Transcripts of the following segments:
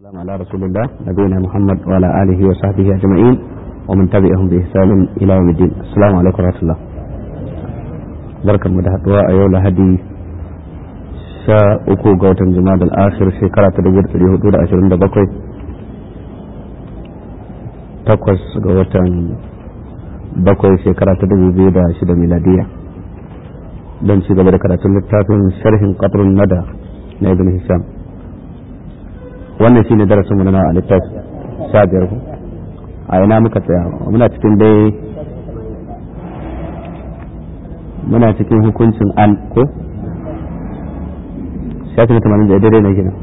والسلام على رسول الله نبينا محمد وعلى آله وصحبه أجمعين ومن تبعهم بإحسان إلى يوم الدين السلام عليكم ورحمة الله بركة مدهدوا أيولا هدي sha uku ga watan jima'a al-akhir shekara ta dubu ɗari hudu da ashirin da bakwai takwas ga watan bakwai shekara ta dubu biyu da shida miladiya don ci gaba da karatun littafin sharhin qatrun nada na ibn hisham wannan shine darasin mu na a littafi sha biyar ku a ina muka tsaya muna cikin dai muna cikin hukuncin an ko shafi na tamanin da daidai na gina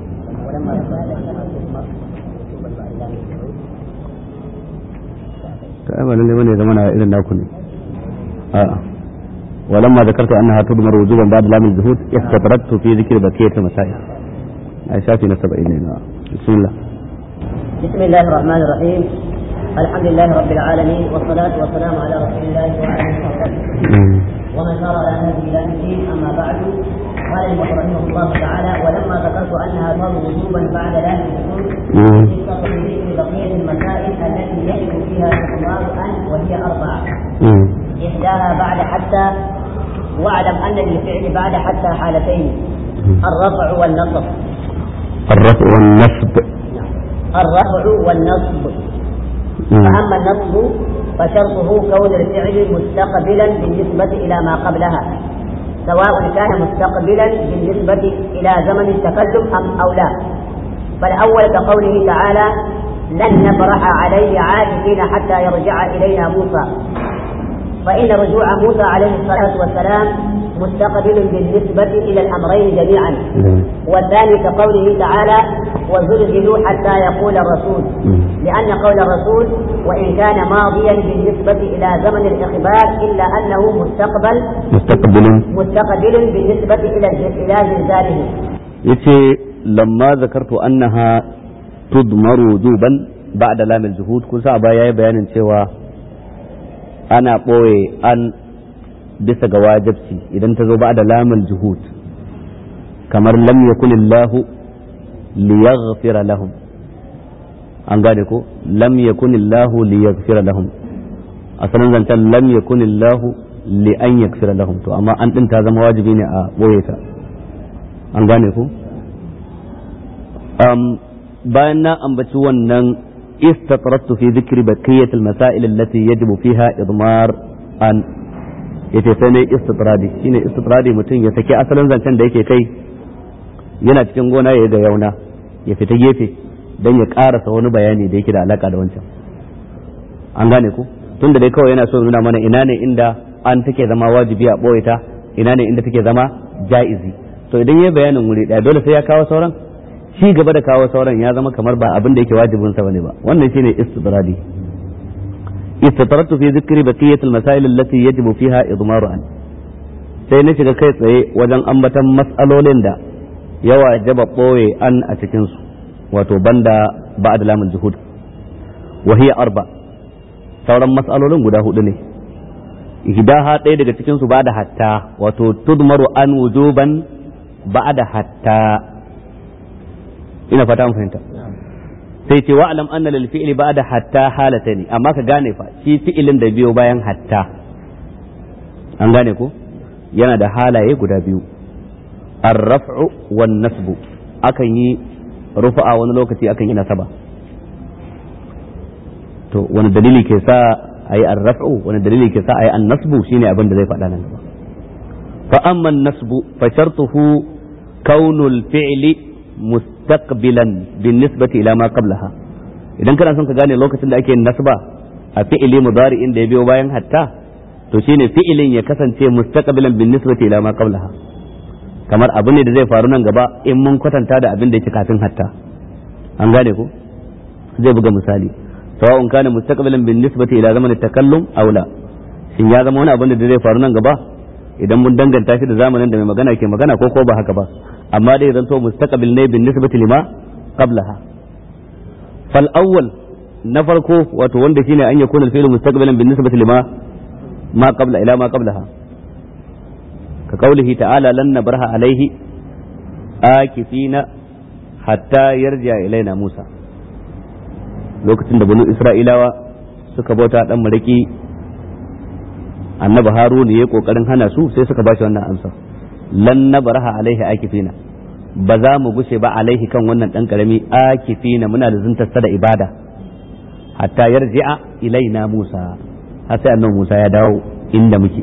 ta ai ba lalle bane zama na irin naku ne a'a ولما ذكرت انها تضمر وجوبا بعد لام الزهود استطردت في ذكر بقيه المسائل اي شافي نسب الينا بسم الله بسم الله الرحمن الرحيم الحمد لله رب العالمين والصلاة والسلام على رسول الله وعلى آله وصحبه ومن سار على هذه الى الدين اما بعد قال المؤلف رحمه الله تعالى ولما ذكرت انها تظهر وجوبا بعد ذلك الدخول ذكر بقيه المسائل التي يجب فيها استقرار ان وهي اربعه احداها بعد حتى واعلم ان للفعل بعد حتى حالتين الرفع والنصب الرفع والنصب الرفع والنصب فاما النصب فشرطه كون الفعل مستقبلا بالنسبه الى ما قبلها سواء كان مستقبلا بالنسبة إلى زمن التكلم أم أو لا فالأول كقوله تعالى لن نبرح عليه عاكفين حتى يرجع إلينا موسى فإن رجوع موسى عليه الصلاة والسلام مستقبل بالنسبة إلى الأمرين جميعا والثاني كقوله تعالى وزلزلوا حتى يقول الرسول لأن قول الرسول وإن كان ماضيا بالنسبة إلى زمن الإخبار إلا أنه مستقبل مستقبل مستقبل بالنسبة إلى إلى زلزاله yace lamma zakartu annaha tudmaru wujuban ba'da lamil juhud kun sa baya yayi bayanin cewa ana boye an bisa ga wajibci idan ta zo ba'da lamil juhud kamar lam yakunillahu liyaghfira lahum an gane ko lam yakunillahu liyaghfira lahum asalin zancen lam yakunillahu li an yaghfira lahum to amma an din ta zama wajibi ne a boye ta an gane ku um, bayan na ambaci wannan istatrattu fi dhikri baqiyat al-masail allati yajibu fiha idmar an yace sai ne istitradi shine istitradi mutum ya saki asalin zancen da yake kai yana cikin gona ya ga yauna ya fita gefe don ya karasa wani bayani da yake da alaka da wancan an gane ku tunda dai kawai yana so nuna mana ina ne inda an take zama wajibi a ɓoye ta ina ne inda take zama ja'izi to idan ya bayanin wuri ɗaya dole sai ya kawo sauran shi gaba da kawo sauran ya zama kamar ba abin da yake wajibin sa bane ba wannan shine istidradi istitratu fi dhikri baqiyat al-masail allati yajibu fiha idmaru an sai na shiga kai tsaye wajen ambatan mas'alolin da yawa jaba ɓoye an a cikin su wato banda ba'da lamul juhud wa hiya arba sauran mas'alolin guda hudu ne ihdaha ɗaya daga cikin su ba'da hatta wato tudmaru an wujuban ba'da hatta ina fata mun fahimta sai ce wa'lam anna lil fi'li ba'da hatta halatani amma ka gane fa shi fi'ilin da biyo bayan hatta an gane ko yana da halaye guda biyu ar-raf'u wan nasbu akan yi rufa'a wani lokaci akan yi nasaba to wani dalili ke sa ayi ar-raf'u wani dalili ke sa ayi an-nasbu shine abin da zai faɗa nan gaba fa amma an-nasbu fa shartuhu kaunul fi'li mustaqbilan bin-nisbati ila ma qablaha idan kana son ka gane lokacin da ake yin nasba a fi'ili mudari'in da ya biyo bayan hatta to shine fi'ilin ya kasance mustaqbilan bin-nisbati ila ma qablaha kamar abu ne da zai faru nan gaba in mun kwatanta da abin da yake kafin hatta an gane ko zai buga misali sawa'un kana mustaqbilan bin nisbati ila zaman takallum aw la shin ya zama wani abin da zai faru nan gaba idan mun danganta shi da zamanin da mai magana ke magana ko ko ba haka ba amma dai zanto mustaqbil ne bin nisbati lima qablaha fal awwal na farko wato wanda shine an yakuna al-fi'lu mustaqbilan bin nisbati lima ma qabla ila ma qablaha كقوله تعالى لن نبرح عليه آكفين hatta yarja ilaina Musa lokacin da banu Isra'ilawa suka bauta dan maraki annabi Haruna yayi kokarin hana su sai suka bashi wannan amsa lan nabraha alaihi akifina ba za mu gushe ba alaihi kan wannan dan karami akifina muna da zuntar da ibada hatta yarji'a ilaina Musa har sai annabi Musa ya dawo inda muke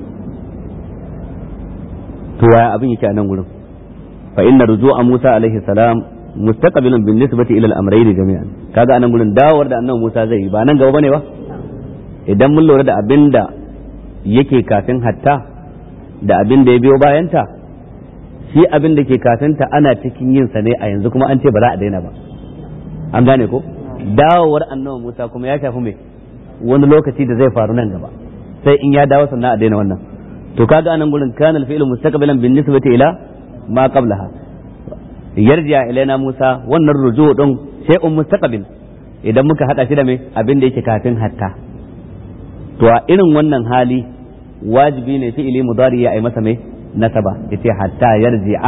to waya abin yake a nan gurin fa inna ruju'a Musa alaihi salam mustaqbilun bin nisbati ila al-amrayn jami'an kaga anan gurin dawowar da annabi Musa zai yi ba nan gaba bane ba idan mun lura da abinda yake kafin hatta da abin da ya biyo bayanta shi abin da ke kafinta ana cikin yin sa ne a yanzu kuma an ce ba za a daina ba an gane ko dawowar annabi Musa kuma ya shafi mai wani lokaci da zai faru nan gaba sai in ya dawo sannan a daina wannan to kaga anan gurin kana al-fi'lu mustaqbilan bin nisbati ila ma qablaha yarji'a ilaina Musa wannan ruju din shay'un mustaqbil idan muka hada shi da mai abin da yake kafin hatta to a irin wannan hali wajibi ne fi'ili mudari ya ai masa mai nasaba yace hatta yarji'a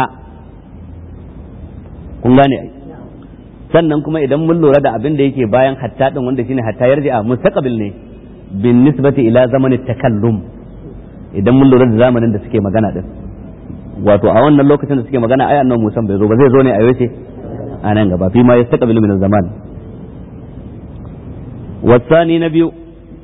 kun gane ai sannan kuma idan mun lura da abin da yake bayan hatta din wanda shine hatta yarji'a mustaqbil ne bin nisbati ila zamanin takallum idan mun lura da zamanin da suke magana din wato a wannan lokacin da suke magana ai annabi Musa bai zo ba zai zo ne a yaushe a nan gaba fi ma yastaqbilu min zaman wasani na biyu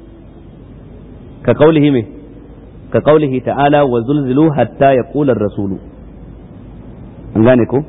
ka kaulihi me ka kaulihi ta'ala wa zulzilu hatta yaqula ar-rasulu an gane ko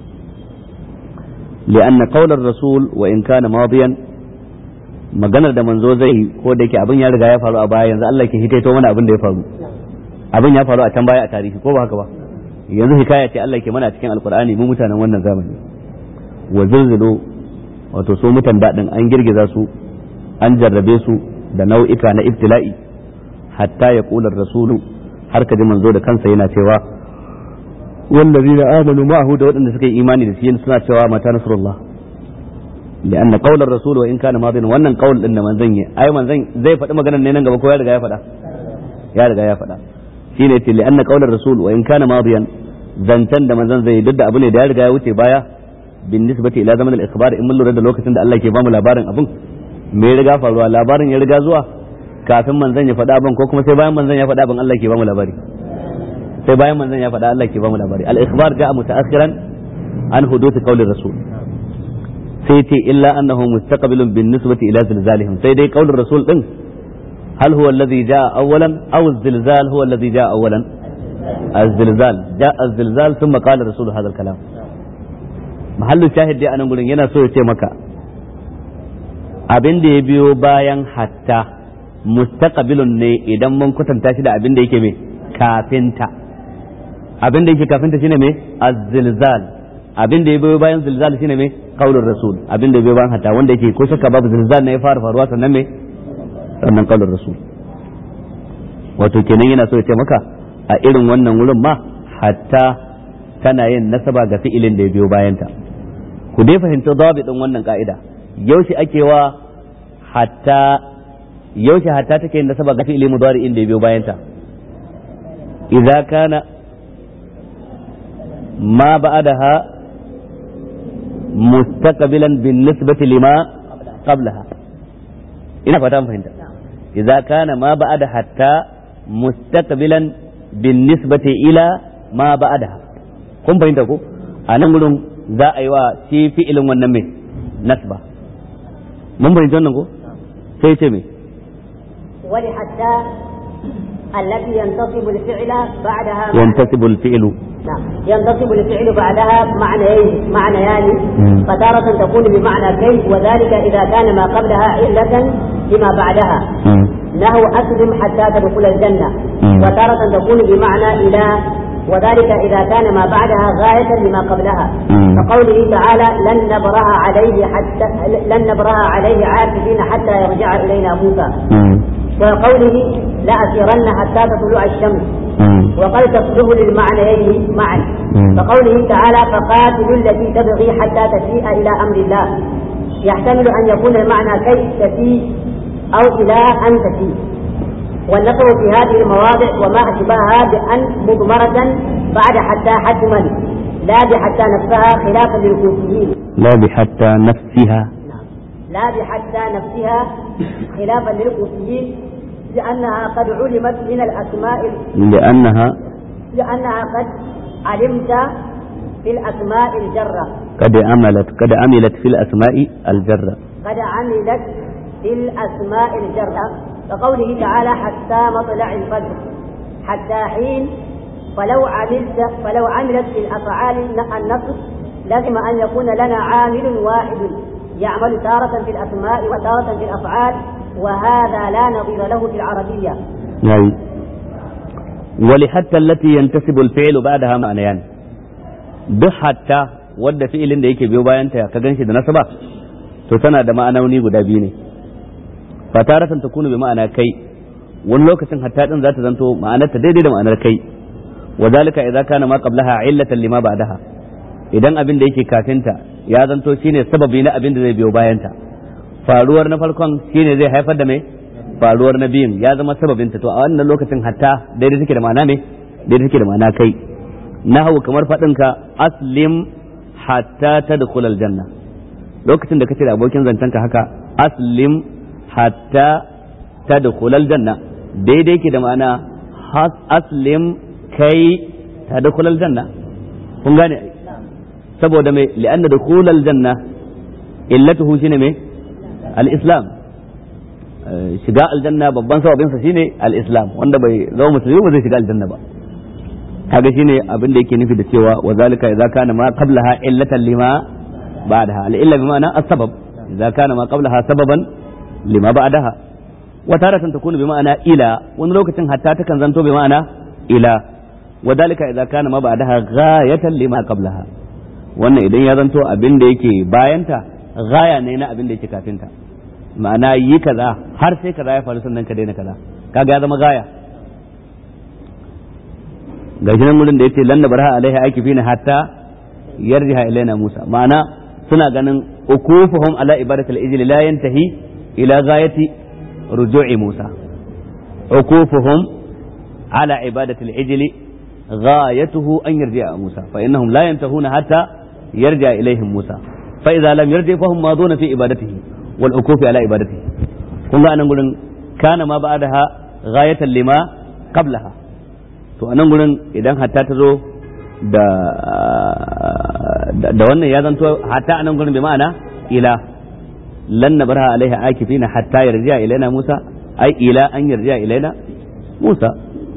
لأن قول الرسول وإن كان ماضيا maganar da manzo zai yi ko da yake abin ya riga ya faru a baya yanzu Allah ke hitaito mana abin da ya faru abin ya faru a can baya a tarihi ko ba haka ba yanzu hikaya ce Allah ke mana cikin alkur'ani mu mutanen wannan zamani wa zulzulu wato su mutan dadin an girgiza su an jarrabe su da nau'ika na ibtila'i hatta ya kula rasulu har ka ji manzo da kansa yana cewa wallazina amanu ma'ahu da waɗanda suka yi imani da shi suna cewa mata nasrullah لأن قول الرسول وإن كان ماضيا wannan qaul din da manzon yi ai manzon zai faɗi maganar ne nan gaba ko ya riga ya faɗa ya riga ya faɗa shine yace li anna qaular rasul wa in kana madiyan zancan da manzon zai duk da abu ne da ya riga ya wuce baya bin nisbati ila zaman al-ikhbar in mun lura da lokacin da Allah ke bamu labarin abin me ya riga faruwa labarin ya riga zuwa kafin manzon ya faɗa abin ko kuma sai bayan manzon ya faɗa abin Allah ke bamu labari sai bayan manzon ya faɗa Allah ke bamu labari al-ikhbar ja'a mutaakhiran an huduth qaulir rasul sai ce illa annahu mustaqbilun bin nisbati ila zilzalihim sai dai qaulur rasul din hal huwa alladhi jaa awwalan aw az-zilzal huwa alladhi jaa awwalan az-zilzal jaa az-zilzal thumma qala rasul hadha al-kalam mahallu shahid dai anan gurin yana so ya ce maka abin da ya biyo bayan hatta mustaqbilun ne idan mun kwatanta shi da abin da yake me kafinta abin da yake kafinta shine me az-zilzal abin da ya biyo bayan zilzal shine me qaulur rasul abin da ya biyo bayan hatta wanda yake ko shakka babu zilzal ne ya fara faruwa sannan me sannan qaulur rasul wato kenan yana so ya ce maka a irin wannan wurin ma hatta tana yin nasaba ga fi'ilin da ya biyo bayanta ku dai fahimci dabi din wannan ka'ida yaushe ake wa hatta yaushe hatta take yin nasaba ga fi'ili mudari'in da ya biyo bayanta idza kana ma ba'daha mustaqbilan bin nisbati lima qablaha ina fata mun fahimta idza kana ma ba'da hatta mustaqbilan bin nisbati ila ma ba'daha kun fahimta ko a nan gurin za a yi wa shi fi'ilin wannan mai nasba mun fahimci wannan ko sai ce me ولحتى التي ينتصب الفعل بعدها ينتسب الفعل نعم ينتصب الفعل بعدها معنيين معنيان مم. فتارة تكون بمعنى كيف وذلك إذا كان ما قبلها علة لما بعدها نحو أسلم حتى تدخل الجنة مم. وتارة تكون بمعنى إلى وذلك إذا كان ما بعدها غاية لما قبلها مم. كقوله تعالى لن نبرأ عليه حتى لن نبرأ عليه عاكفين حتى يرجع إلينا موسى وقوله لأسيرن حتى تطلع الشمس وقد تصلح للمعنيين معا مم. فقوله تعالى فقاتلوا التي تبغي حتى تفيء إلى أمر الله يحتمل أن يكون المعنى كي تفيء أو إلى أن تفيء والنصر في هذه المواضع وما أشبهها بأن مضمرة بعد حتى حتما لا بحتى نفسها خلافا للكوفيين لا بحتى نفسها نعم لا بحتى نفسها خلافا للكوفيين لأنها قد علمت من الأسماء لأنها لأنها قد علمت في الأسماء الجرة قد عملت قد عملت في الأسماء الجرة قد عملت في الأسماء الجرة كقوله تعالى حتى مطلع الفجر حتى حين فلو عملت فلو عملت في الأفعال النصب لازم أن يكون لنا عامل واحد يعمل تارة في الأسماء وتارة في الأفعال وهذا لا نظير له في العربية يعني ولحتى التي ينتسب الفعل بعدها معنيان duk hatta wadda fi'ilin da yake biyo bayan ta ka ganshi da nasaba to tana da ma'anoni guda biyu ne fataratan takunu bi ma'ana kai wani lokacin hatta din za ta zanto ma'anar ta daidai da ma'anar kai wa zalika idza kana ma qablaha illatan lima ba'daha idan abin da yake kafinta ya zanto shine sababi na abin da zai biyo bayan ta faruwar na farkon shine zai haifar da mai faruwar na biyun ya zama sababin ta to a wannan lokacin hatta daidai take da ma'ana ne daidai take da ma'ana kai nahawu kamar faɗinka aslim hatta tadkhul aljanna lokacin da kace da abokin zancenka haka aslim hatta tadkhul aljanna daidai yake da ma'ana aslim kai tadkhul aljanna kun gane saboda mai li'anna dukhul aljanna illatuhu shine mai al-islam shiga aljanna babban sababinsa shine al-islam wanda bai zama musulmi ba zai shiga aljanna ba kaga shine abin da yake nufi da cewa wa zalika idza kana ma qablaha illatan lima ba'daha al illa bima'ana as-sabab idza kana ma qablaha sababan lima ba'daha wa taratan takunu bima'ana ila wani lokacin hatta takan zanto bima'ana ila wa zalika idza kana ma ba'daha ghayatan lima qablaha wannan idan ya zanto abin da yake bayanta gaya ne na abin da yake kafinta ma'ana yi kaza har sai kaza ya faru sannan ka daina kaza kaga ya zama gaya gashi nan wurin da yace lan nabraha alaiha akifina hatta yarjiha ilaina Musa ma'ana suna ganin ukufuhum ala ibadatil ijli la yantahi ila ghayati ruju'i Musa ukufuhum ala ibadatil ijli ghayatuhu an yarji'a Musa fa innahum la yantahuna hatta yarji'a ilaihim Musa fa idza lam yarji fa hum maduna fi ibadatihi wal ukufi ala ibadatihi kun ga anan gurin kana ma ba'daha ghayatan lima qablaha to a nan gurin idan hatta ta zo da da wannan ya zanto hatta a nan gurin bi ma'ana ila lan nabarha alaiha akifina hatta yarji'a ilaina Musa ai ila an yarji'a ilaina Musa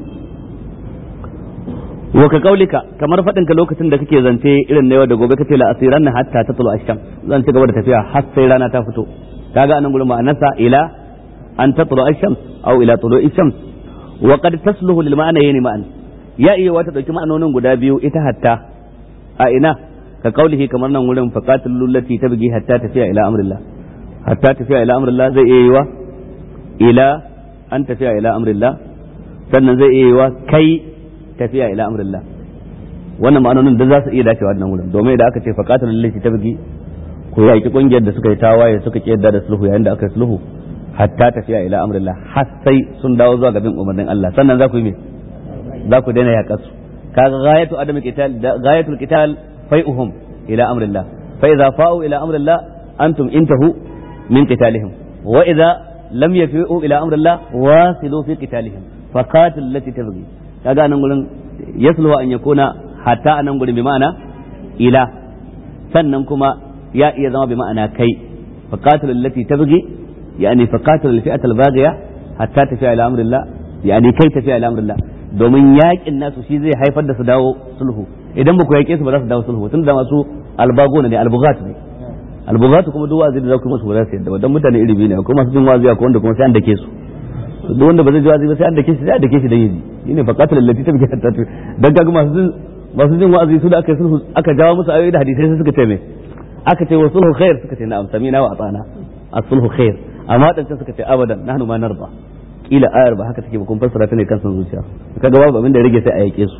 wa ka kaulika kamar faɗin ka lokacin da kake zance irin na yau da gobe kace la asiran hatta tatlu asham zan ci gaba da tafiya har sai rana ta fito kaga anan gurin ma'anarsa ila an tatlu asham aw ila tulu'i shams wa qad tasluhu lil ma'anayn ma'an ya iya wata dauki ma'anonin guda biyu ita hatta a ina ka kaulihi kamar nan wurin faqatul lullati tabgi hatta tafiya ila amrillah hatta tafiya ila amrillah zai iya yiwa ila an tafiya ila amrillah sannan zai iya yiwa kai tafiya ila amrillah wannan ma'anonin da za su iya dacewa nan wurin domin idan aka ce faqatul lullati tabgi ko yaki kungiyar da suka yi tawaye suka kiyarda da sulhu yayin da aka yi sulhu hatta tafiya ila amrillah har sai sun dawo zuwa ga bin umarnin Allah sannan za ku yi me za ku daina yaƙar su kaga ghayatu adam qital ghayatul qital fai'uhum ila amrillah fa idza fa'u ila amrillah antum intahu min qitalihim wa idza lam yafi'u ila amrillah wasilu fi qitalihim fa qatil allati tabghi kaga nan gurin yasluhu an yakuna hatta anan gurin bi ma'ana ila sannan kuma ya iya zama bi ma'ana kai fa qatil allati tabghi يعني فقاتل الفئة الباغية حتى تفيا إلى أمر الله يعني كي تفيا إلى أمر الله domin yakin nasu shi zai haifar da su dawo sulhu idan ba ku yake su ba za su dawo sulhu tun da masu albagona ne albugat ne albugat kuma duk wazi da za ku musu ba za su yadda ba dan mutane iri biyu ne akwai masu jin wazi akwai wanda kuma sai an dake su duk wanda ba zai ji wazi ba sai an dake shi sai an dake shi dan yaji shine faqatul allati tabki hatta dan kaga masu jin masu jin wa'azi su da aka sulhu aka jawo musu ayoyi da hadisai sai suka ce me aka ce wa sulhu khair suka ce na'am samina wa atana as-sulhu khair amma wadancan suka ce abadan nahnu ma narda kila ayar ba haka take ba kun fassara ta ne kan san zuciya kaga babu abin da ya rage sai a yake su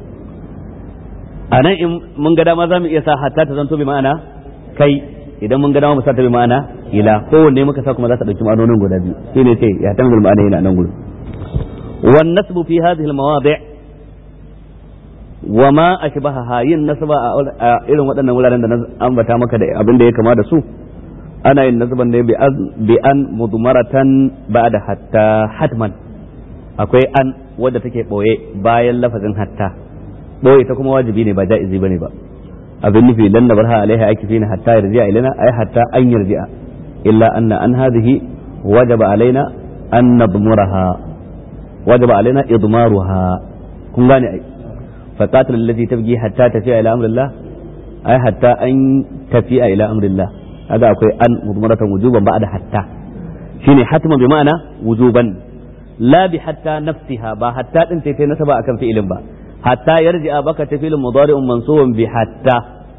a nan in mun ga dama zamu iya sa hatta ta zanto bi ma'ana kai idan mun ga dama mu sa ta bi ma'ana ila kowanne muka sa kuma za ta dauki ma'anonin guda biyu shine ce ya tamil ma'ana yana nan gurin wan nasbu fi hadhihi al mawadi' wa ma ashbaha yin nasaba a irin waɗannan wuraren da na ambata maka da abin da ya kama da su ana yin nasaban ne bi an mudmaratan ba'da hatta hatman akwai an wadda take boye bayan lafazin hatta boye ta kuma wajibi ne ba ja'izi bane ba abin nufi lan nabarha alaiha akifina hatta yarji'a ilaina ay hatta an yarji'a illa anna an hadhihi wajaba alaina an nadmuraha wajaba alaina idmaruha kun gane ai faqatil allati tabghi hatta tafi'a ila amrillah ay hatta an tafi'a ila amrillah kaga akwai an mudmaratan wujuban ba'da hatta shine hatman bi ma'ana wujuban la bi hatta nafsiha ba hatta din sai kai nasaba akan fi'ilin ba hatta yarji'a baka ta fi'ilin mudari'un mansubun bi hatta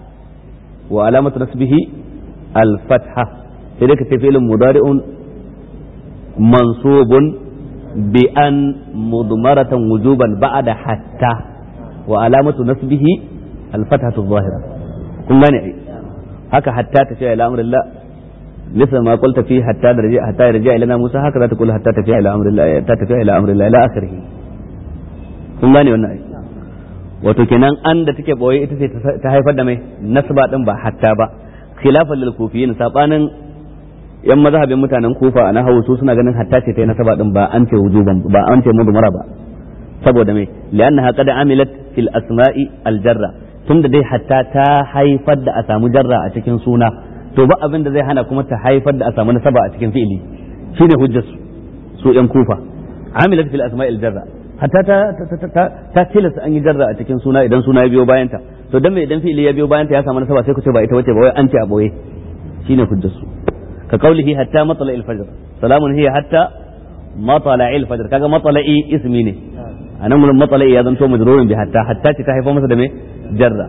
wa alamatu nasbihi al-fatha sai dai ka ce fi'ilin mudari'un mansubun bi an mudmaratan wujuban ba'da hatta wa alamatu nasbihi al-fathatu adh-dhahira kun gane ai haka hatta ta ce ila amrillah مثل ما قلت فيه حتى يرجع حتى يرجع إلينا موسى هكذا تقول حتى تفيء إلى أمر الله حتى تفيء إلى أمر الله إلى آخره kun gane wannan ai wato kenan an da take boye ita ce ta haifar da mai nasba din ba hatta ba khilafan lil kufiyin sabanin yan mazhabin mutanen kufa a nahawu su suna ganin hatta ce ta nasaba din ba an ce wujuban ba an ce mudmara ba saboda mai li'annaha qad amilat fil asma'i al jarra tunda dai hatta ta haifar da a samu jarra a cikin suna to ba abin da zai hana kuma ta haifar da a samu nasaba a cikin fi'ili shine hujjar su su yan kufa amilat fil asma'il jarra hatta ta ta ta tilasta an yi jarra a cikin suna idan suna ya biyo bayan ta to dan me idan fi'ili ya biyo bayan ta ya samu nasaba sai ku ce ba ita wace ba wai an ce a boye shine hujjar su ka kaulihi hatta matla'il fajr salamun hiya hatta matla'il fajr kaga matla'i ismi ne anan mun matla'i ya zanto majrurun bi hatta hatta ce ta haifar masa da me jarra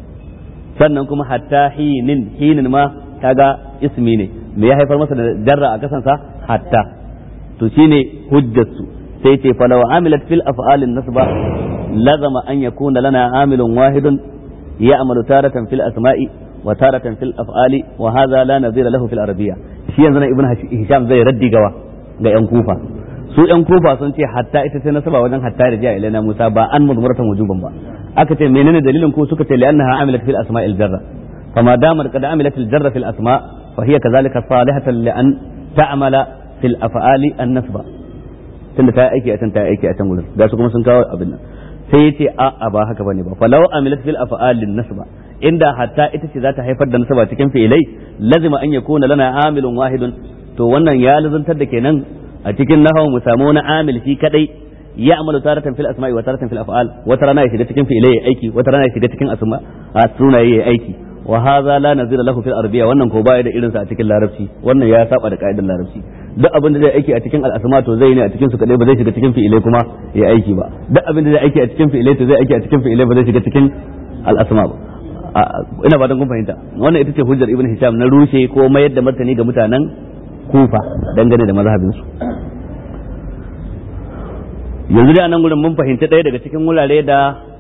sannan kuma hatta hinin hinin ma kaga ismi ne me ya haifar masa da jarra a kasansa hatta to shine hujjatsu sai ce fa law amilat fil af'alin nasba lazama an yakuna lana amilun wahidun ya'malu taratan fil asma'i wa taratan fil af'ali wa hadha la nadhira lahu fil arabiyya shi yanzu na ibn hisham zai raddi gawa ga yan kufa su yan kufa sun ce hatta ita ce nasaba wajen hatta da jiya ilaina musa ba an mudmaratan wujuban ba aka ce menene dalilin ku suka ce li'annaha amilat fil asma'il jarra فما دامت قد عملت الجر في الأسماء فهي كذلك صالحة لأن تعمل في الأفعال النسبة tunda ta aiki a can ta aiki a can gurin ga su kuma sun kawo abin nan sai yace a a ba haka bane ba falau amilat fil af'alin nasba inda hatta ita ce za ta haifar da nasaba cikin fi'ilai lazima an yakuna lana amilun wahidun to wannan ya lazantar da kenan a cikin nahawu mu samu wani amil shi kadai ya amalu taratan fil asma'i wa taratan fil af'al wata rana ya shiga cikin fi'ilai ya aiki wata rana ya shiga cikin asma a sunaye ya aiki wa hadha la nazira lahu fil arabiyya wannan ko baya da irinsa a cikin larabci wannan ya saba da ka'idar larabci duk abin da zai aiki a cikin al'asma to zai ne a cikin su kadai ba zai shiga cikin fi'ilai kuma ya aiki ba duk abin da zai aiki a cikin fi'ilai to zai aiki a cikin fi'ilai ba zai shiga cikin al'asma ba ina fatan kun fahimta wannan ita ce hujjar ibn hisham na rushe ko mayar da martani ga mutanen kufa dangane da mazhabin su yanzu dai a nan gurin mun fahimci ɗaya daga cikin wurare da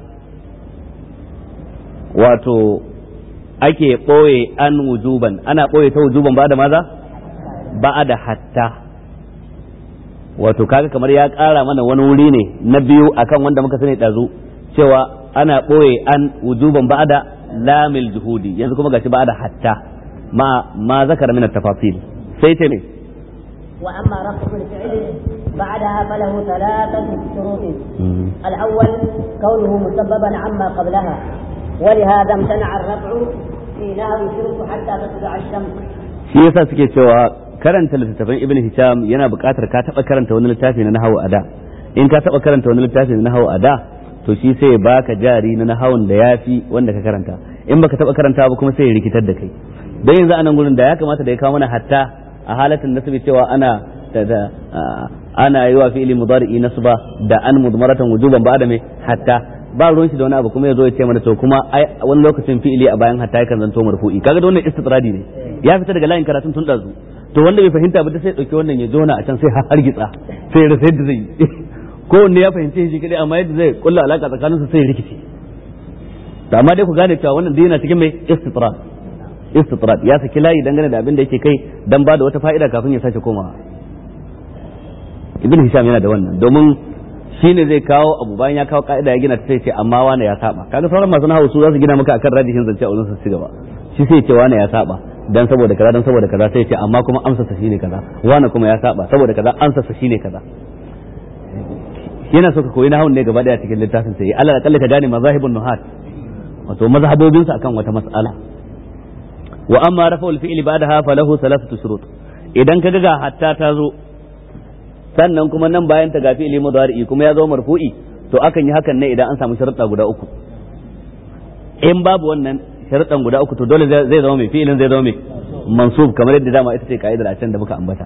wato ake ɓoye an wujuban ana ɓoye ta wujuban ba da maza ba da hatta wato kaga kamar ya ƙara mana wani wuri ne na biyu akan wanda muka sani ɗazu cewa ana ɓoye an wujuban ba da lamil juhudi yanzu kuma gashi ba da hatta ma ma zakara min tafasil sai ce ne وأما رفع الفعل بعدها فله ثلاثة شروط الأول كونه مسببا عما قبلها ولهذا امتنع الرفع في نهر شرك حتى تطلع الشمس shi yasa suke cewa karanta littattafan ibn hisham yana buƙatar ka taɓa karanta wani littafi na nahawu a da in ka taɓa karanta wani littafi na nahawu a da to shi sai baka jari na nahawun da yafi wanda ka karanta in baka taɓa karanta ba kuma sai ya rikitar da kai don yanzu a nan gurin da ya kamata da ya kawo mana hatta a halatin nasbi cewa ana da ana yi wa fi'ili mudari'i nasba da an mudmaratan wujuban ba da me hatta ba ruwan shi da wani abu kuma ya zo ya ce mana to kuma ai wani lokacin fi'ili a bayan hatta yakan zanto marfu'i kaga da wannan istitradi ne ya fita daga layin karatun tun dazu to wanda bai fahimta ba sai dauki wannan ya jona a can sai har gitsa sai ya rasa yadda zai yi ko wanne ya fahimce shi kadai amma yadda zai kulla alaka tsakanin su sai ya rikice to amma dai ku gane cewa wannan dai yana cikin mai istitrad istitrad ya saki layi dangane da abin da yake kai dan ba da wata fa'ida kafin ya sake komawa ibn hisham yana da wannan domin shine zai kawo abu bayan ya kawo ka'ida ya gina ta sai ce amma wane ya saba kaga sauran masu nahawu su za su gina maka akan rajihin zance a wurin su gaba shi sai ce wane ya saba dan saboda kaza dan saboda kaza sai ce amma kuma amsa sa shine kaza wane kuma ya saba saboda kaza amsa sa shine kaza yana so ka koyi nahawun ne gaba daya cikin littafin sai Allah akalla ka gane mazahibun nuhat wato mazhabobin sa akan wata mas'ala wa amma rafa'ul fi'li ba'daha falahu thalathatu shurut idan ka ga hatta ta zo sannan kuma nan bayan ta ga fi'li mudari'i kuma ya zo marfu'i to akan yi hakan ne idan an samu sharuɗa guda uku in babu wannan sharuɗan guda uku to dole zai zama mai fi'ilin zai zama mai mansub kamar yadda dama ita ce ka'idar a can da muka ambata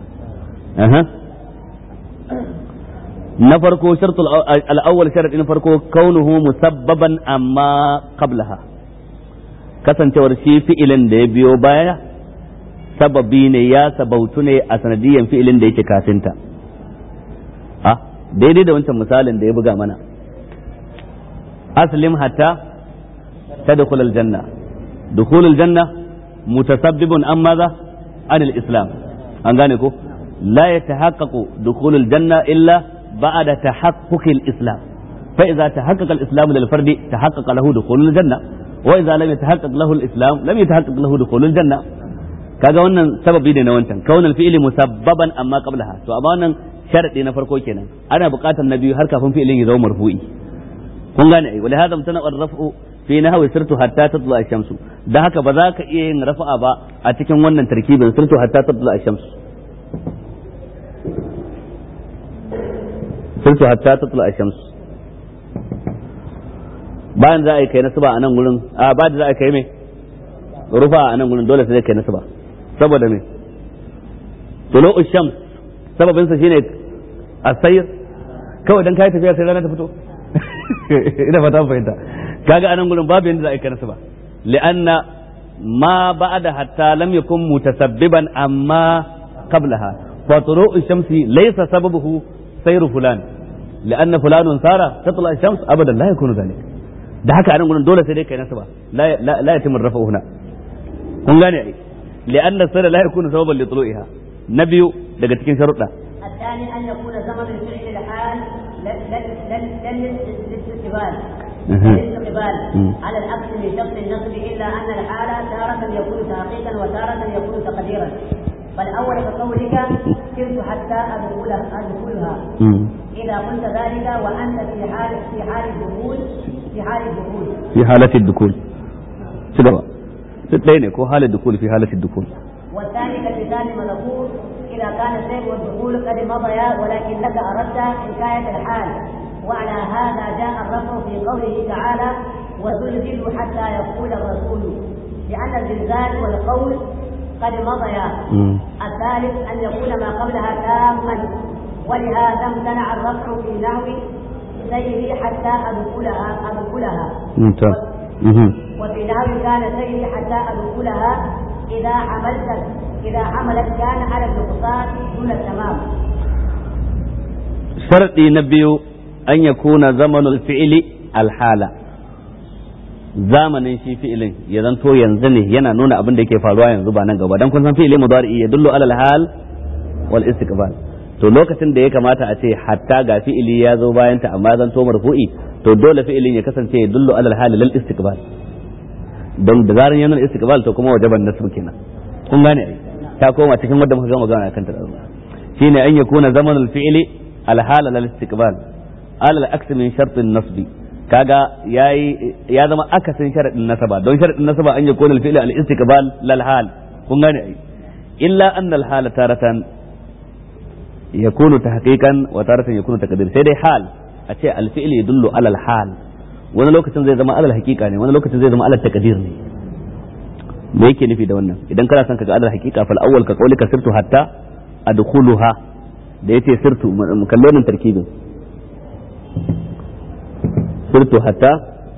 na farko shartul al-awwal sharadin farko kaunuhu musabbaban amma qablaha kasancewar shi fi'ilin da ya biyo baya sababi ne ya sabautu ne a sanadiyan fi'ilin da yake kafinta a daidai da wancan misalin da ya buga mana aslim hatta tadkhul aljanna dukhul aljanna mutasabbibun an maza an islam an gane ko la yatahaqqaqu dukhul aljanna illa ba'da tahaqquq alislam fa idza tahaqqaqa alislam lil fardi tahaqqaqa lahu dukhul aljanna wa idza lam yatahaqqaq lahu alislam lam yatahaqqaq lahu dukhul aljanna kaga wannan sababi ne na wancan kaunal fi'li musabbaban amma qablaha to amma wannan sharadi na farko kenan ana buƙatar na biyu har kafin fi'ilin ya zama marfu'i kun gane ai wala hadam tana rafu fi nahwi sirtu hatta tatlu ash-shamsu da haka ba za ka iya yin rafa'a ba a cikin wannan tarkibin sirtu hatta tatlu ash-shamsu sirtu hatta tatlu ash-shamsu bayan za a yi kai nasaba a nan gurin a ba da za a kai me rufa a nan gurin dole sai kai nasaba saboda me tulu shams sababin sa shine asayr kawai dan kai tafiya sai rana ta fito ina fata fahimta kaga anan gurin babu yanda za a kai nasaba li'anna ma ba'da hatta lam yakun mutasabbiban amma qablaha fa tulu shamsi laysa sababuhu sayr fulan لأن فلان سار تطلع الشمس أبدا لا يكون ذلك da haka anan gurin dole sai dai kai nasaba la la yatimur rafa huna kun gane ai li'anna sara la yakunu sababan li tulu'iha na biyu daga cikin sharuɗa الثاني أن يكون زمن الفعل الحال للاستقبال الاستقبال على العكس من شرط النصب إلا أن الحال تارة يكون تحقيقا وتارة يكون تقديرا فالأول كقولك سرت حتى أدخلها أدخلها إذا قلت ذلك وأنت في حال في حال الدخول في حال الدخول في حالة الدخول سبب تتلين كو حالة الدخول في حالة الدخول والثاني كالمثال المذكور إذا كان السير والدخول قد مضيا ولكنك أردت حكاية الحال وعلى هذا جاء الرفع في قوله تعالى وزلزلوا حتى يقول الرسول لأن الزلزال والقول قد مضيا الثالث أن يكون ما قبلها تاما ولهذا امتنع الرفع في نحو سيري حتى أدخلها أدخلها ممتاز وفي نحو كان سيري حتى أدخلها إذا حملت إذا حملت كان على النقصان دون التمام شرطي نبي أن يكون زمن الفعل الحالة zamanin shi fi'ilin ya zanto yanzu ne yana nuna abin da yake faruwa yanzu ba nan gaba dan kun san fi'ili mudari ya dullu alal hal wal istiqbal to lokacin da ya kamata a ce hatta ga fi'ili ya zo bayan ta amma zanto marfu'i to dole fi'ilin ya kasance ya dullu alal hal lil istiqbal don da zaran yana istiqbal to kuma wajaban nasb kenan kun gane ta koma cikin wanda muka gama magana kanta da shine an yakuna zamanul fi'li al hal lil istiqbal alal aks min shart an nasbi kaga yayi ya zama akasin sharadin nasaba don sharadin nasaba an yakuna al fi'li al istiqbal lil hal kun gane ai illa anna al hala taratan yakunu tahqiqan wa taratan yakunu taqdir sai dai hal a ce al fi'li yadullu ala al hal wani lokacin zai zama alal hakika ne wani lokacin zai zama alal taqdir ne me yake nufi da wannan idan kana son ka ga alal hakika fal awwal ka qawlika sirtu hatta adkhuluha da yace sirtu kallonin tarkibin sirtu hatta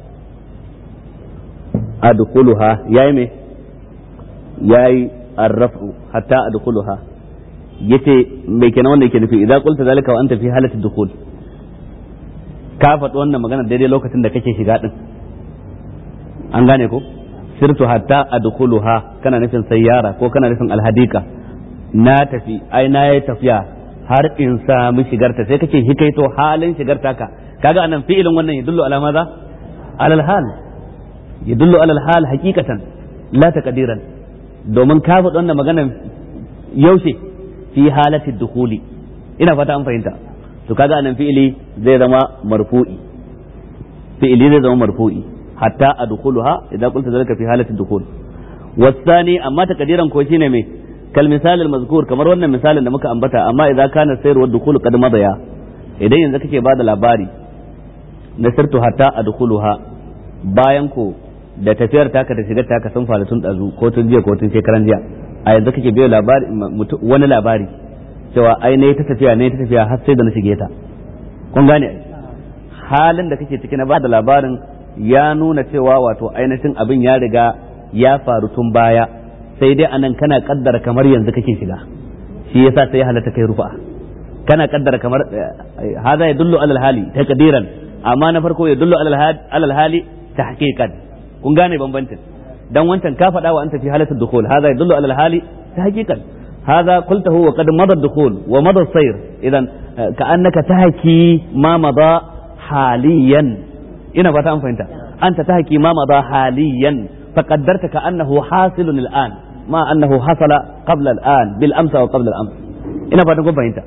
adkhuluha yayi me yayi arrafu hatta adkhuluha yace me kenan wannan yake nufi idan qulta zalika wa anta fi halati dukhul ka faɗi wannan magana daidai lokacin da kake shiga din an gane ko sirtu hatta adkhuluha kana nufin sayyara ko kana nufin alhadika na tafi ai na yi tafiya har in sami shigarta sai kake hikaito halin shigarta ka kaga anan fi'ilin wannan yadullu ala maza alal hal yadullu alal hal haqiqatan la taqdiran domin ka faɗi wannan maganan yaushe fi halati dukhuli ina fata an fahimta to kaga anan fi'ili zai zama marfu'i fi'ili zai zama marfu'i hatta adkhuluha idan qulta zalika fi halati dukhul wasani amma takdiran ko shine me kal misal al mazkur kamar wannan misalin da muka ambata amma idan kana sayru wa dukhul qad madaya idan yanzu kake bada labari na sirtu hatta adkhuluha bayan ko da tafiyar taka da shigar taka sun faru tun dazu ko tun jiya ko tun shekaran jiya a yanzu kake biyo labari wani labari cewa ai ne ta tafiya ne ta tafiya har sai da na shige ta kun gane halin da kake ciki na bada labarin ya nuna cewa wato ainihin abin ya riga ya faru tun baya sai dai anan kana kaddara kamar yanzu kake shiga shi yasa sai halatta kai rufa kana kaddara kamar hada ya dullu alal hali taqdiran amma na farko ya dullu alal hali tahqiqan kun gane bambancin dan wancan ka faɗa wa anta fi halatul dukhul hada ya dullu alal hali tahqiqan هذا قلته وقد مضى الدخول ومضى السير اذا كانك تحكي ما مضى حاليا ina fata an fahimta anta tahki ma madha haliyan faqaddarta ka annahu hasilun al'an ma annahu hasala qabla al'an bil amsa wa qabla al-ams ina fatan kun fahimta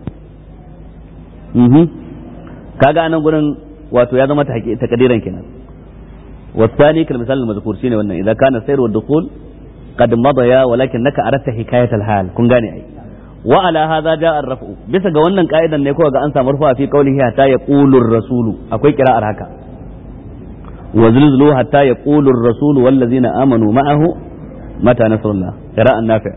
mhm kaga anan gurin wato ya zama takadiran kenan والثاني كالمثال المذكور شيء wannan إذا كان السير والدخول قد مضيا ولكنك أردت حكاية الحال كن غاني أي وعلى هذا جاء الرفع بس ga wannan ka'idan ne ko ga an samu rufa fi qaulihi hatta yaqulu ar-rasulu akwai kira'ar haka وزلزلوا حتى يقول الرسول والذين آمنوا معه متى نصر الله قراءة نافع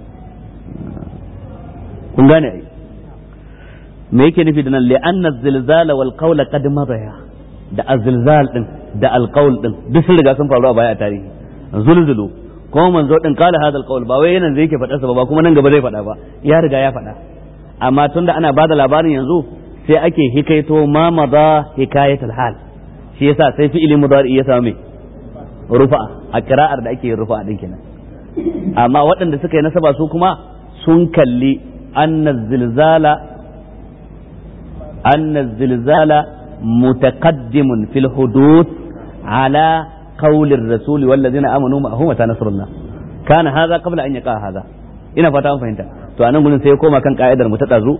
kun gane ai me yake nufi da nan li'anna zilzala wal qawla qad madaya da azilzal din da alqawl din duk sun riga sun faru a baya a tarihi zulzulu kuma manzo din kala hada alqawl ba wai nan zai yake faɗa sa ba kuma nan gaba zai faɗa ba ya riga ya faɗa amma tunda ana bada labarin yanzu sai ake hikaito ma madha hikayatul hal shi yasa sai fi'ili mudari ya samu rufa a kira'ar da ake yin rufa din kenan amma waɗanda suka yi nasaba su kuma sun kalli anna zilzala anna zilzala mutaqaddimun fil hudud ala qawli ar-rasul wal ladina amanu ma'ahu mata nasrullah kana hadha qabla an yaqa hadha ina fata an fahimta to anan gurin sai ya koma kan ka'idar mu ta dazu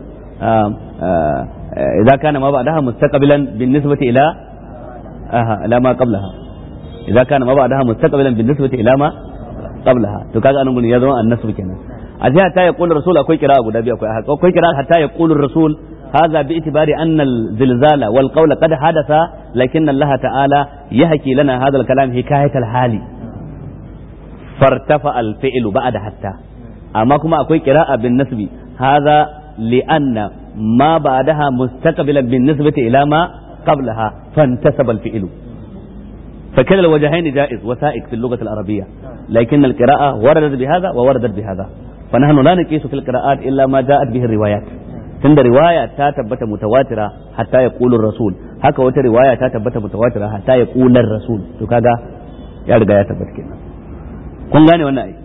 idza kana ma ba'daha mustaqbilan bin nisbati ila aha ila ma qablaha idza kana ma ba'daha mustaqbilan bin nisbati ila ma qablaha to kaga anan gurin ya zama annasu kenan a jiya ta ya qulu rasul akwai kira guda biyu akwai akwai kira hatta ya qulu rasul هذا باعتبار أن الزلزال والقول قد حدث لكن الله تعالى يحكي لنا هذا الكلام حكاية الحال فارتفع الفعل بعد حتى أما كما أكوي قراءة بالنسب هذا لأن ما بعدها مستقبلا بالنسبة إلى ما قبلها فانتسب الفعل فكلا الوجهين جائز وسائق في اللغة العربية لكن القراءة وردت بهذا ووردت بهذا فنحن لا نقيس في القراءات إلا ما جاءت به الروايات تند رواية تثبت متواترة حتى يقول الرسول هكا وتا رواية تثبت متواترة حتى يقول الرسول to kaga ya riga ya tabbata kenan kun gane wannan ai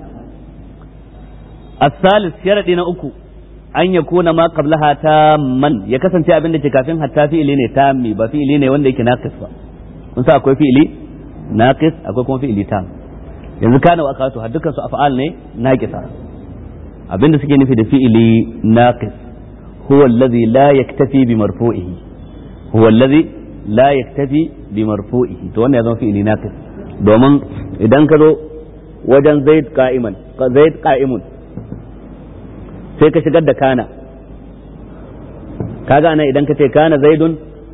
الثالث شرط na uku an ya kuna ma qablaha tamman ya kasance abin da ke kafin hatta fi'ili ne tammi ba fi'ili ne wanda yake naqis ba kun sa akwai fi'ili naqis akwai kuma fi'ili tam yanzu kana wa akatu har dukkan su af'al ne naqisa abin da suke nufi da fi'ili naqis huwa alladhi la yaktafi bi marfu'ihi huwa alladhi la yaktafi bi marfu'ihi to wannan ya zama fi'ili naqis domin idan ka zo wajen zaid qa'iman zaid qa'imun sai ka shigar da kana kaga ana idan ka ce kana zaidun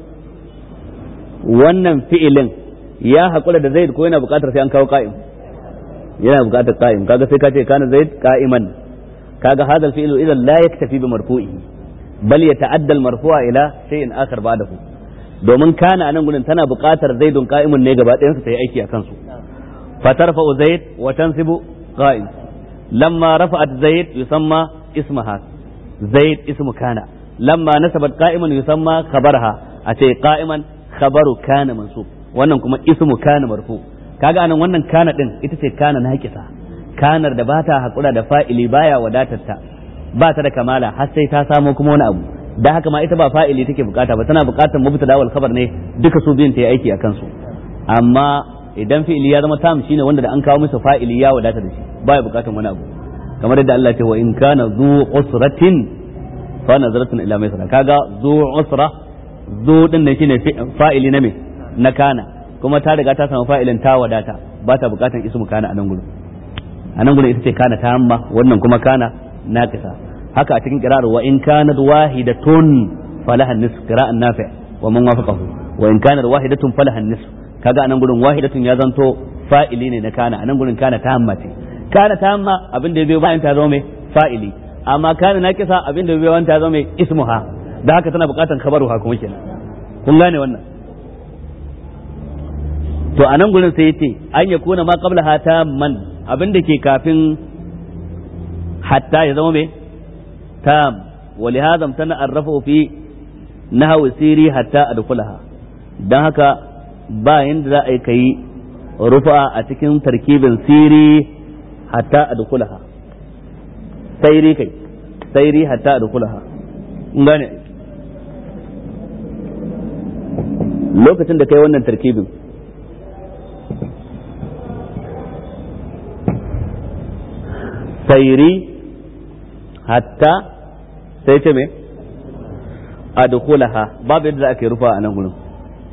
wannan fi'ilin ya haƙura da zaid ko yana buƙatar sai an kawo qa'im yana buƙatar qa'im kaga sai ka ce kana zaid qa'iman kaga hadha al-fi'lu idan la yaktafi bi marfu'ihi bal yata'adda al-marfu'a ila shay'in akhar ba'dahu domin kana anan gurin tana buƙatar zaidun qa'imun ne gaba ɗayan su ta yi aiki a kansu fatarfa'u zaid wa tansibu qa'im lamma rafa'at zaid yusamma اسمها زيد اسم كان لما نسبت قائما يسمى خبرها أتي قائما خبر كان منصوب wannan kuma ismu kana marfu kaga anan wannan kana din ita ce kana na hakisa kanar da bata hakura da fa'ili baya wadatar ta ba ta da kamala har sai ta samo kuma wani abu da haka ma ita ba fa'ili take bukata ba tana bukatar mubtada wal khabar ne duka su biyun ta yi aiki a kansu amma idan fi'ili ya zama tam shine wanda da an kawo masa fa'ili ya wadata da shi baya bukatar wani abu kamar yadda Allah ce wa in kana zu usratin fa nazratun ila maisara kaga zu usra zu din ne shine fa'ili na me na kana kuma ta riga ta samu fa'ilin ta wadata ba ta bukatan ismu kana a nan gurin a nan gurin ita ce kana ta amma wannan kuma kana naqisa haka a cikin qira'ar wa in kanat wahidatun falaha nisf qira'an nafi wa man wafaqahu wa in kanat wahidatun falaha nisf kaga a nan gurin wahidatun ya zanto fa'ili ne na kana a nan gurin kana ta amma ce kana ta amma abin da ya biyo bayan ta zama mai fa'ili amma kana naqisa abin da ya biyo bayan ta zama mai ismuha da haka tana bukatan khabaruha kuma kenan kun gane wannan to a nan gurin sai yace an ya kuna ma qabla hata man abin da ke kafin hatta ya zama me tam wa li hadha tana arrafu fi nahwi siri hatta adkhulaha dan haka ba yanda za a yi kai rufa a cikin tarkibin siri hatta adkhulaha sairi kai sairi hatta adkhulaha ngane lokacin da kai wannan tarkibin sairi hatta sai ce me adkhulaha babu yadda ake rufa a nan gurin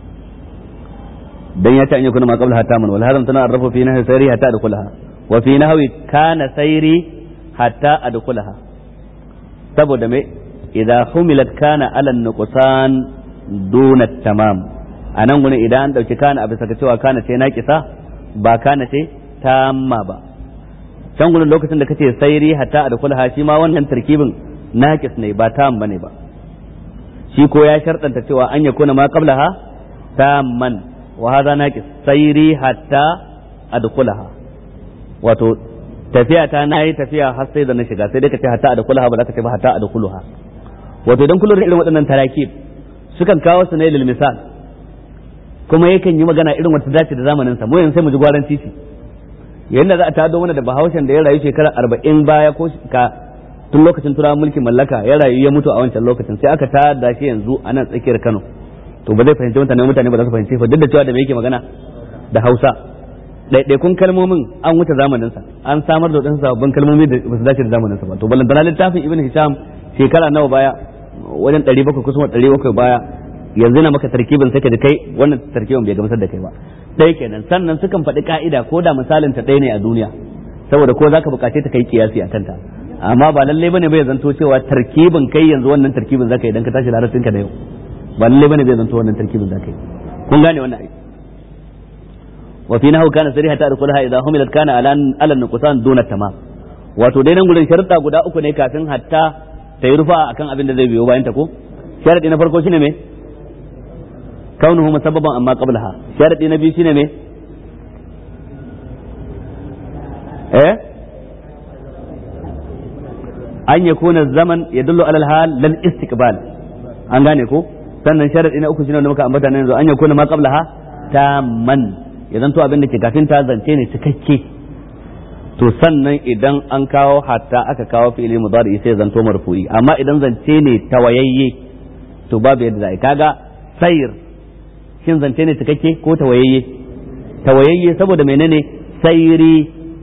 dan ya ce an yakuna ma qabla hatta man wal hadam tana arrafu fi nahwi sairi hatta adkhulaha wa fi nahwi kana sairi hatta adkhulaha saboda me idza humilat kana ala nuqsan duna tamam a nan gurin idan an dauki kana a bisa cewa kana ce naqisa ba kana ce tamma ba can gudun lokacin da kace sairi hatta a dukula shi ma wannan tarkibin naqis ne ba tam bane ba shi ko ya sharɗanta cewa an ya kuna ma qablaha tamman wa hadha naqis sairi hatta adkhulaha wato tafiya ta nayi tafiya har sai da na shiga sai dai kace hatta adkhulaha ba za ka ce ba hatta adkhuluha wato idan kullun irin waɗannan tarakib sukan kawo su ne lil misal kuma yakan yi magana irin wata dace da zamanin sa mu yanzu sai mu ji gwaran titi yadda za a tado mana da bahaushen da ya rayu shekara arba'in baya ko ka tun lokacin turawan mulkin mallaka ya rayu ya mutu a wancan lokacin sai aka tada shi yanzu a nan tsakiyar kano to ba zai fahimci mutane mutane ba za su fahimci fa duk da cewa da me yake magana da hausa ɗaiɗaikun kalmomin an wuce zamanin sa an samar da wadansu sababbin kalmomi da ba su dace da zamanin sa ba to balantana littafin ibn hisham shekara nawa baya wajen ɗari bakwai kusan ɗari bakwai baya yanzu na maka tarkibin sai ka ji kai wannan tarkibin bai gamsar da kai ba ɗaya kenan sannan sukan faɗi ka'ida ko da misalin ta ɗaya ne a duniya saboda ko zaka buƙace ta kai kiyasi a kanta amma ba lalle bane bai zanto cewa tarkibin kai yanzu wannan tarkibin zaka yi idan ka tashi larabcin ka da yau ba lalle bane bai zanto wannan tarkibin zaka yi kun gane wannan aiki wa fi nahu kana sariha ta adkhulaha idza humilat kana ala ala nuqsan duna tamam wato dai nan gurin sharuɗa guda uku ne kafin hatta ta yi rufa akan abin da zai biyo bayan ta ko sharadi na farko shine me كونه مسببا أما قبلها شرط نبي شنو مي إيه أن يكون الزمن يدل على الحال للاستقبال an gane ko sannan sharadi na uku shine wanda muka ambata nan yanzu an yakuna ma qablaha tamman ya zanto abin da ke kafin ta zance ne cikakke to sannan idan an kawo hatta aka kawo fi'ili mudari sai zanto marfu'i amma idan zance ne tawayayye to babu yadda za kaga sayr shin zance ne cikakke ko tawayayye tawayayye saboda menene sayri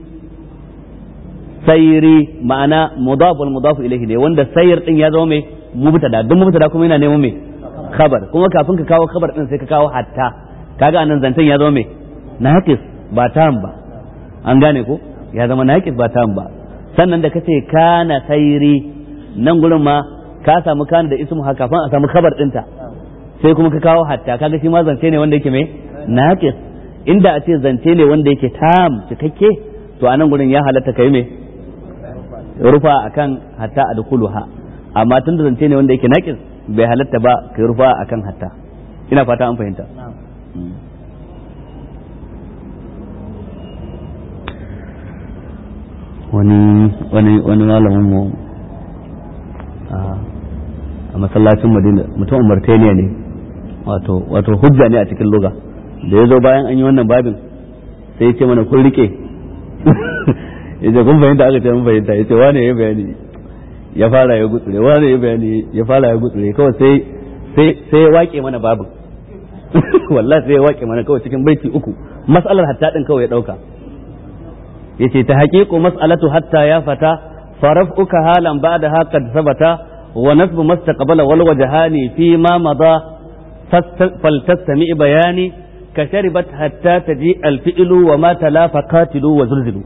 sayri ma'ana mudaf wal mudaf ilayhi ne wanda sayr din ya zama mai mubtada duk mubtada kuma yana neman mai khabar kuma kafin ka kawo khabar din sai ka kawo hatta kaga anan zancen ya zama mai naqis ba tam ba an gane ko ya zama naqis ba tam ba sannan da kace kana sayri nan gurin ma ka samu kana da ismu haka kafin a samu khabar dinta sai kuma ka kawo hatta kaga shi ma zance ne wanda yake mai naqis inda a ce zance ne wanda yake tam cikakke to a nan gurin ya halatta kai mai rufa akan hatta adkhuluha amma tun da zance ne wanda yake naqis bai halatta ba kai rufa akan hatta ina fata an fahimta wani wani wani malamin mu a masallacin Madina mutum Mauritania ne wato wato hujja ne a cikin luga da ya zo bayan an yi wannan babin sai ya ce mana kun rike ya ce kun fahimta aka ce mun fahimta ya ce wane ya bayani ya fara ya gutsure wani ya bayani ya fara ya gutsure kawai sai sai sai ya wake mana babu wallahi sai ya wake mana kawai cikin baiti uku mas'alar hatta din kawai ya dauka yace ta haqiqu mas'alatu hatta ya fata faraf'uka halan ba'da qad sabata wa nasbu mastaqbala wal wajhani fi ma madha faltastami bayani كشربت حتى تجيء الفئل وما تلا فقاتلوا وزلزلوا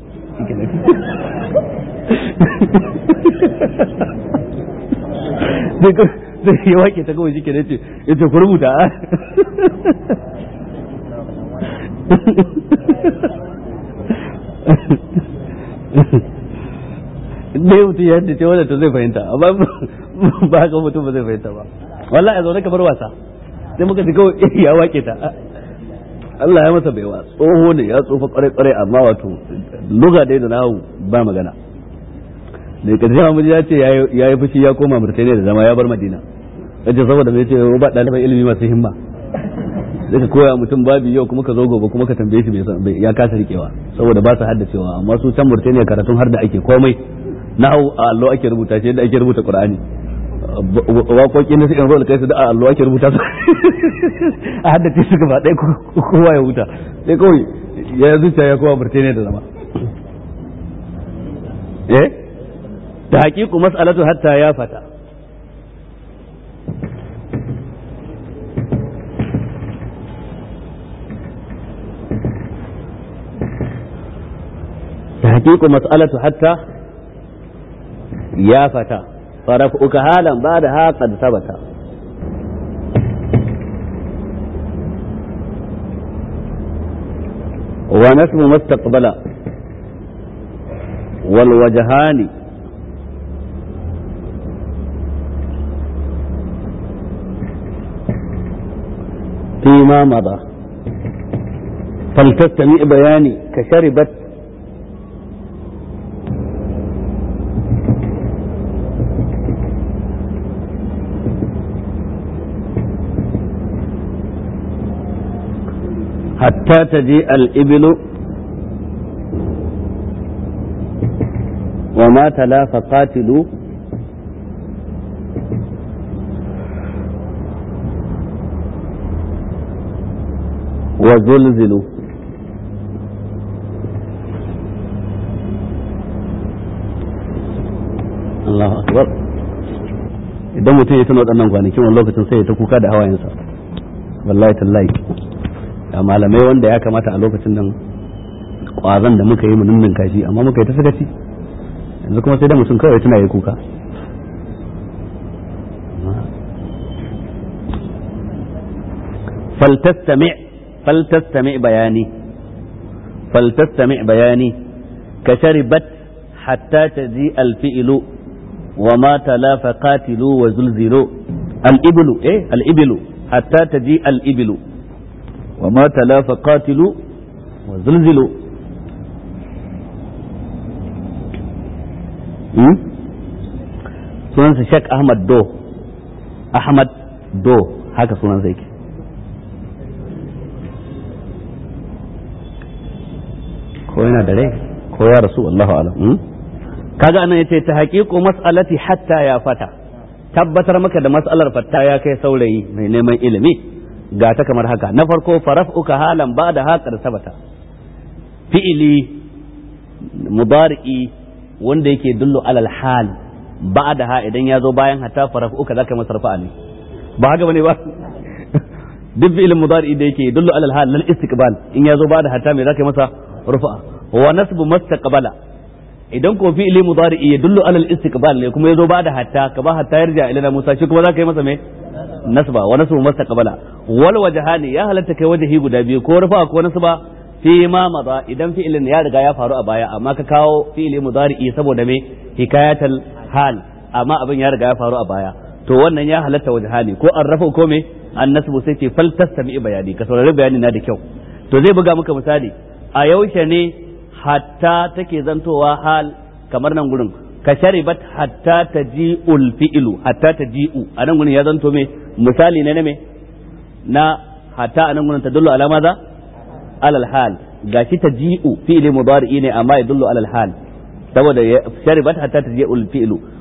zai yi wake ta kawai shi ke ce ita ku rubuta dai mutum ya yadda ce wadda to zai fahimta amma ba haka mutum ba zai fahimta ba wallahi a zaune kamar wasa sai muka ji kawai ya wake ta Allah ya masa baiwa tsoho ne ya tsofa kwarai kwarai amma wato luga dai da nahu ba magana da karshe Muhammad ya ce ya yi fushi ya koma Murtaniya da zama ya bar Madina yace saboda mai ce ba ɗaliban ilimi masu himma sai ka koya mutum babi yau kuma ka zo gobe kuma ka tambaye shi ya kasa rikewa saboda ba su haddacewa amma su can Murtaniya karatun har da ake komai nahu a allo ake rubuta shi yadda ake rubuta Qur'ani waƙoƙi na sukan rola kai su da a allo ake rubuta su a haddace su gaba ɗaya kowa ya huta sai kawai ya zuciya ya kowa burtaniya da zama eh ta haƙiƙu mas'alatu hatta ya fata ta haƙiƙu mas'alatu hatta ya fata فرفعك هالا بعدها قد ثبت ونسب ما استقبل والوجهان فيما مضى فلتستمع بياني كشربت حتى تجيء الإبل وما تلا فقاتلوا وزلزلوا Allahu akbar idan mutum ya tuna waɗannan kwanakin wani lokacin sai ya ta kuka da hawayensa wallahi tallahi da malamai wanda ya kamata a lokacin nan kwazon da muka yi mu nunnun kashi amma muka yi ta sakaci yanzu kuma sai da mutum kawai tuna yi kuka فلتستمع فلتستمع بياني فلتستمع بياني كشربت حتى تجيء الفئل وما تلا فقاتلوا وزلزلوا الإبل إيه الإبل حتى تجيء الإبل وما تلا فقاتلوا وزلزلوا sunansa Sheikh Ahmad Do Ahmad Do haka sunansa yake ko yana da rai ko ya rasu Allahu alam kaga anan yace ta haqiqu mas'alati hatta ya fata tabbatar maka da mas'alar fatta ya kai saurayi mai neman ilimi ga ta kamar haka na farko faraf'uka halan ba da haƙar sabata fi'ili mudari'i wanda yake dullu alal hal ba da ha idan ya zo bayan hatta faraf'uka zaka masa rafa'a ne ba haka bane ba duk fi'ilin mudari'i da yake dullu alal hal lal istiqbal in ya zo ba da hatta me zaka masa rufa'a wa nasbu mastaqbala idan ko fi'ili mudari'i ya dullu alal istiqbal ne kuma ya zo ba da hatta ka ba hatta yarja ila Musa shi kuma zaka yi masa me nasba wa nasbu mastaqbala wal wajhani ya halatta kai wajahi guda biyu ko rufa ko nasba fi ma maza idan fi'ilin ya riga ya faru a baya amma ka kawo fi'ili mudari'i saboda me hikayatal hal amma abin ya riga ya faru a baya to wannan ya halatta wajhani ko an rafa ko me an nasbu sai ce fal tastami bayani ka saurari bayani na da kyau to zai buga maka misali a yaushe ne hatta take zantowa hal kamar nan gurin ka sharibat hatta taji'ul fi'lu hatta taji'u a nan gurin ya zanto me misali ne na me na hatta a nan gurin tadullu ala maza alal hal gashi taji'u fi'li mudari'i ne amma yadullu alal hal saboda sharibat hatta taji'ul fi'lu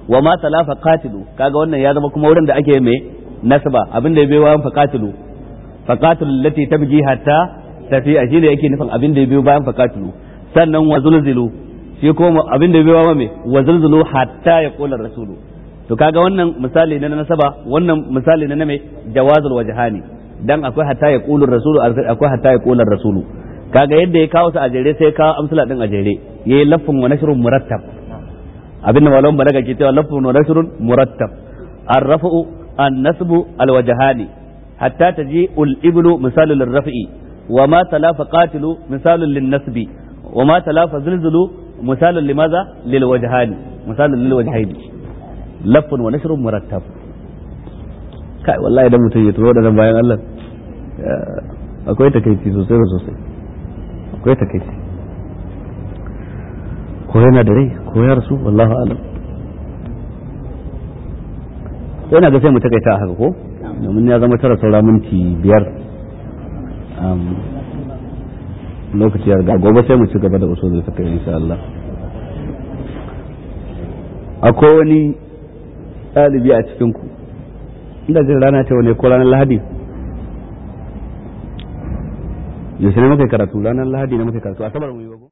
wa ma talafa qatilu kaga wannan ya zama kuma wurin da ake mai nasaba abin da ya biyo bayan faqatilu faqatilu allati tabji hatta tafi a shine yake nufin abin da ya biyo bayan faqatilu sannan wa zulzilu shi kuma abin da ya biyo bayan me wa zulzilu hatta ya qula rasulu to kaga wannan misali na nasaba wannan misali na mai jawazul wajhani dan akwai hatta ya qulu rasulu akwai hatta ya qula rasulu kaga yadda ya kawo su a jere sai ya kawo amsala din a jere yayi lafin wa nashrun murattab abin da malamin balaga ke cewa lafin wa nashrun murattab ar-raf'u an-nasbu al-wajhani hatta taji al-iblu misalu lir-raf'i wa ma talafa qatilu misalu lin-nasbi wa ma talafa zilzulu misalu limaza lil-wajhani misalu lil-wajhaini lafin wa nashrun murattab kai wallahi idan mutum ya turo da bayan Allah akwai takeici sosai da sosai akwai takeici ko yana da rai ko ya rasu wallahu alam sai na ga sai mu takaita haka ko domin ya zama tara saura minti biyar lokaci ya riga gobe sai mu ci gaba da usul da take insha Allah akwai wani ɗalibi a cikin ku inda jin rana ce wani ko ranar lahadi yaushe ne muka karatu ranar lahadi ne muka karatu asabar mu yi